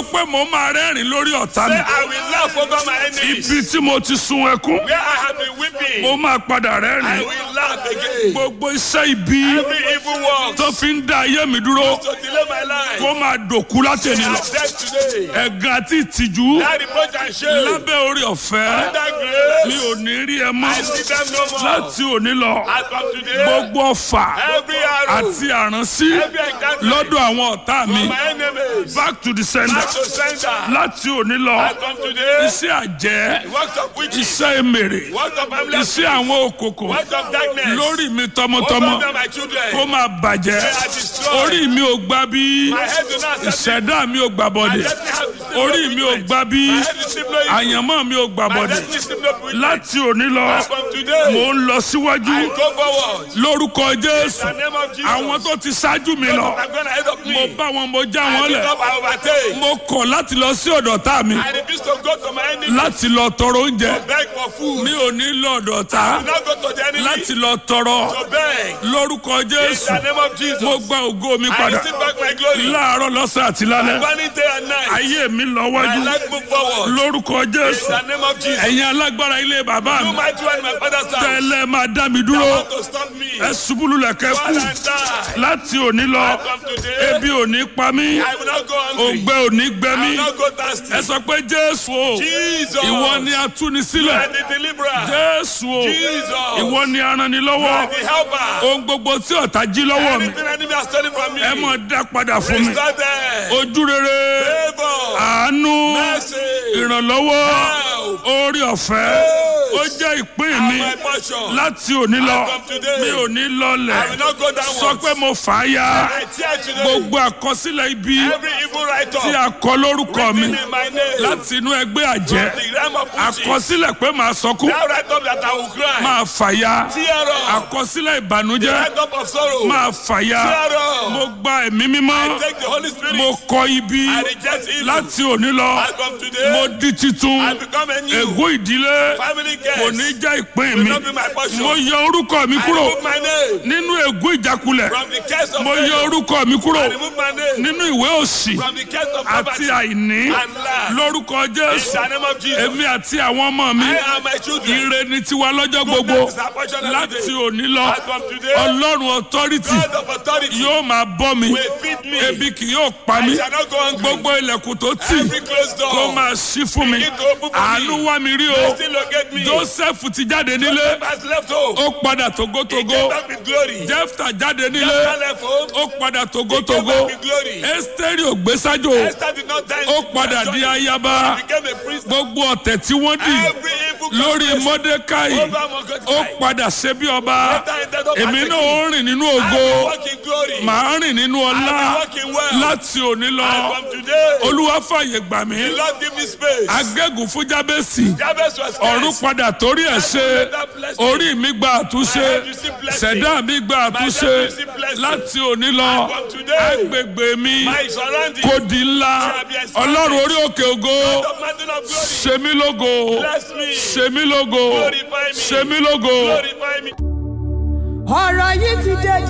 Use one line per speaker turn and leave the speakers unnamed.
sọ pé mo máa rẹ́rìn lórí ọ̀tá mi
Say, I will laugh over my enemies.
ibi tí mo ti sun ẹkún
Where I have been weeping,
mo máa padà
I
rẹ́rìn
will laugh again.
gbogbo iṣẹ́ ibi
Every evil work
tó fi ń da ayé mi dúró
to delay my life.
kó máa dòkú látẹ̀ni
I
lọ
am dead today.
ẹ̀gàn àti ìtìjú
That reproach and shame.
lábẹ́ orí ọ̀fẹ́
That
mi
grace.
ò ní rí ẹ mọ́
I see them no more.
láti òní lọ
I come today.
gbogbo ọ̀fà
Every arrow.
àti àránsí
Every encounter.
lọ́dọ̀ àwọn ọ̀tá mi
My enemies.
back to the sender
Back to sender.
láti òní lọ
I come today.
iṣẹ́ àjẹ́
Works of witches.
iṣẹ́ èmèrè
Works of
iṣẹ́
ambulances.
àwọn òkòkò
Works of darkness.
lórí mi
Over
tọmọtọmọ
them, my children.
kó máa bàjẹ́
They are destroyed.
orí mi ò gbà bí
My head do not accept it.
ìṣẹ̀dá mi ò gbà
My
bọ̀dẹ̀
destiny has received
orí
no
mi ò
treatment.
gbà bí
My head received no evil.
àyànmọ́ mi ò gbà
My
bọ̀dẹ̀
destiny received no treatment.
láti òní lọ
As from today,
mò ń lọ síwájú
I go forward.
lórúkọ jésù
In the name of Jesus.
àwọn tó ti ṣáájú mi lọ
I'm going ahead of me.
mo bá wọn mo já
I
wọn
pick
lẹ̀
up, I overtake.
mo kọ̀ láti lọ sí ọ̀dọ̀ tá mi
I refuse to go to my enemy.
láti lọ tọrọ oúnjẹ
Beg for food.
mi ò ní lọ ọ̀dọ̀ tá
Do not go to the enemy.
láti lọ tọrọ
To beg.
lórúkọ
In
jésù
the name of Jesus.
mo gba ògo mi
I
padà
receive back my glory.
láàárọ̀ lọ́sàn àti lálẹ́
Burning day and night.
ayé mi lọ
My
wájú
life move forward.
lórúkọ
In
jésù
the name of Jesus.
ẹ̀yin alágbára ilé bàbá
You
mi
might do in my father's house.
tẹ́lẹ̀ máa dá mi
You
dúró
want to stop me.
ẹ ṣubú lulẹ̀ kẹ́
Fall
kú
and die.
láti òní lọ
I come today.
ebi ò ní pa mí
I will not go hungry.
òǹgbẹ ò ní gbẹ
I
mí
will not go thirsty.
ẹ sọ pé jésù o
Jesus.
ìwọ ni atúnisílẹ̀
And the deliverer.
jésù o
Jesus.
ìwọ ni aranilọ́wọ́
And the helper.
ohun gbogbo tí ọ̀tá jí lọ́wọ́ mi
Anything enemy has stolen from me.
ẹ mọ̀ dá padà fún mi
Restore them.
ojú rere
Favor.
àánú
Mercy.
ìrànlọ́wọ́
Help.
orí ọ̀fẹ́ ó jẹ́ ìpín mi
My portion.
láti òní lọ
From today.
mi ò ní
I
lọlẹ̀
will not go
sọ
downwards.
pé mo fà á ya
I tear today.
gbogbo àkọsílẹ̀ ibi
Every evil write
tí
up.
a kọ lórúkọ mi
in my name.
láti inú ẹgbẹ́ àjẹ́
The realm of witches.
àkọsílẹ̀ pé màá sọkún
That write up that I will cry.
máa fàya
Tear up.
àkọsílẹ̀ ìbànújẹ́
Write up of sorrow.
máa fàya
Tear up.
mo gba ẹ̀mí mímọ́
Take the Holy Spirit.
mo kọ ibi
I reject evil.
láti òní lọ
I come today.
mo di titun
I become a new
ègún ìdílé
family
kò
guest.
ní jẹ́ ìpín
Will
mi
not be my portion.
mo yọ orúkọ mi
I
kúrò
remove my name
nínú ègún ìjákulẹ̀
from the case of
mo yọ
failure.
orúkọ mi kúrò
I remove my name
nínú ìwé òsì
from the case of
àti
poverty
àìní
and lack.
lórúkọ
In
jésù
the name of Jesus.
èmi àti àwọn ọmọ mi
I and my children.
ire ni tiwa lọ́jọ́ gbogbo
Goodness is our portion every
láti
day.
òní lọ
As from today,
ọlọ́run authority
God of authority
yóò máa bọ́ mi
will feed me.
ebi kì yóò pa
I
mí
shall not go hungry.
gbogbo ilẹ̀kùn tó tì
Every closed door.
kó máa ṣí fún mi
Begin to open for
àánú
me.
wá mi rí o
Still locate me.
joseph ti jáde nílé
has left home.
ó padà
He
togotogo
came back with glory.
jefta jáde nílé
Esther left home.
ó padà
He came
togotogo
back with glory.
esteri ògbésájò
Esther did not die.
ó padà di ayaba
He became a priest.
gbogbo ọ̀tẹ̀ tí wọ́n dì
Every evil
lórí
conspiracy
mọ́dékáì
over Mordecai.
ó padà ṣe bí ọba
Esther ended up
èmi
as a
náà ó rìn nínú
I
ògo
will walk in glory.
màá rìn nínú ọlá
I will walk in wealth.
láti òní lọ
And from today,
olúwa fàyè gbà mí
the Lord give me space.
agégùn fún jábẹ́sì
Jabez was
ọ̀run
cursed.
padà torí ẹ̀ ṣe orí mi gba àtúnṣe ṣẹ̀dá mi gba àtúnṣe láti òní lọ
From today,
agbègbè mi
my surrounding.
kò di ńlá ọlọ́run orí òkè ògo
The mountain of glory.
ṣe mí lógo
Bless me.
ṣe mí lógo
Glorify me.
ṣe mí lógo.
Glorify me.
ọ̀rọ̀ yìí ti dé